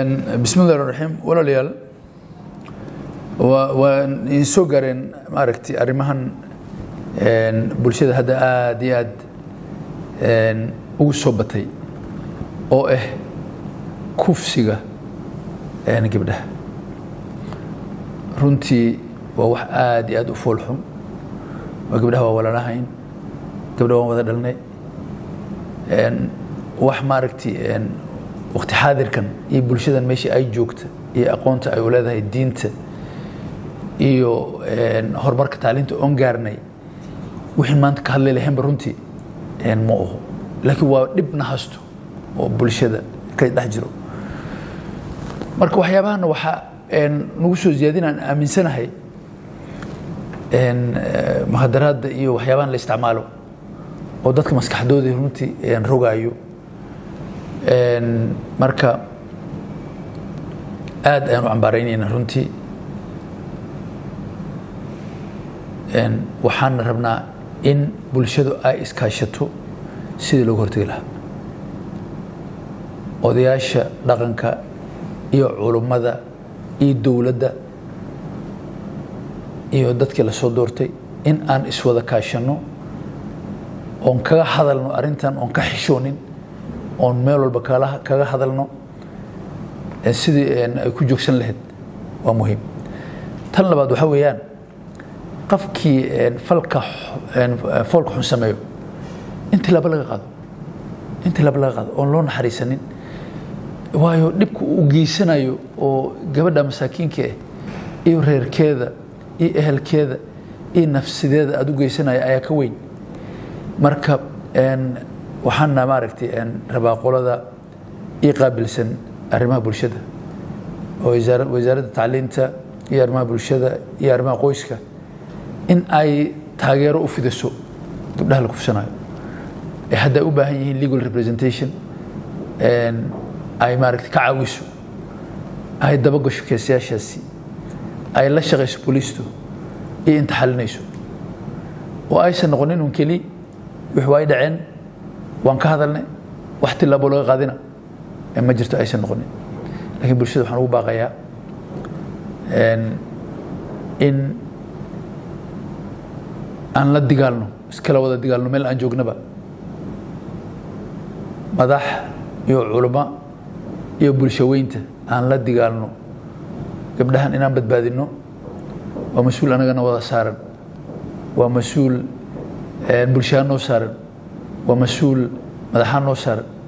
bismi llahi raxiim walaalayaal waa idin soo gaareen maaragtay arrimahan bulshada hadda aada iyo aad ugu soo batay oo ah kufsiga gabdhaha runtii waa wax aada iyo aad u fool xun waa gabdhaha waa walalahayn gabdhaha waan wada dhalnay wax maaragtay waqti xaadirkan iyo bulshadan meeshii ay joogta iyo aqoonta ay u leedahay diinta iyo horumarka tacliinta oon gaarnay wixii maanta ka hadlay lahaynba runtii ma oho laakiin waa dhibna hasto oo bulshada ka dhex jiro marka waxyaabahana waxaa nagu soo ziyaadinaan aaminsanahay muhadaraadda iyo waxyaabahan la isticmaalo oo dadka maskaxdooda runtii rogaayo marka aad ayaan u cambaaraynayna runtii waxaana rabnaa in bulshadu ay iskaashato sidii loogu hortegi lahaa odayaasha dhaqanka iyo culummada iyo dowladda iyo dadkii lasoo doortay in aan iswada kaashanno oon kaga hadalno arrintan oon ka xishoonin oon meel walba kaga hadalno sidii ay ku joogsan lahayd waa muhiim tan labaad waxaa weeyaan qofkii falka foolka xun sameeyo in tilaabo laga qaado in tilaabo laga qaado oon loo naxariisanin waayo dhibka uu geysanayo oo gabadha masaakiinka ah iyo reerkeeda iyo ehelkeeda iyo nafsideeda aada u geysanaya ayaa ka weyn marka waxaana maaragtay rabaa qolada ii qaabilsan arrimaha bulshada oo wasaaradda tacliinta iyo arrimaha bulshada iyo arrimaha qoyska in ay taageero u fidiso gabdhaha la kufsanayo ee hadda ay u baahan yihiin legal representation ay maaragtay ka caawiso ay dabagasho keesayaashaasi ay la shaqayso booliistu iyo inta xalinayso oo aysan noqonin un keli wix waa ay dhaceen waan ka hadalnay wax tilaabo laga qaadina ma jirto aysan noqonin lakiin bulshada waxaan ugu baaqayaa in aan la digaalno iskala wada digaalno meel aan joognaba madax iyo culamo iyo bulsho weynta aan la digaalno gabdhahan inaan badbaadinno waa mas-uul anagana wada saaran waa mas-uul bulshaha noo saaran waa mas-uul madaxaa noo saaran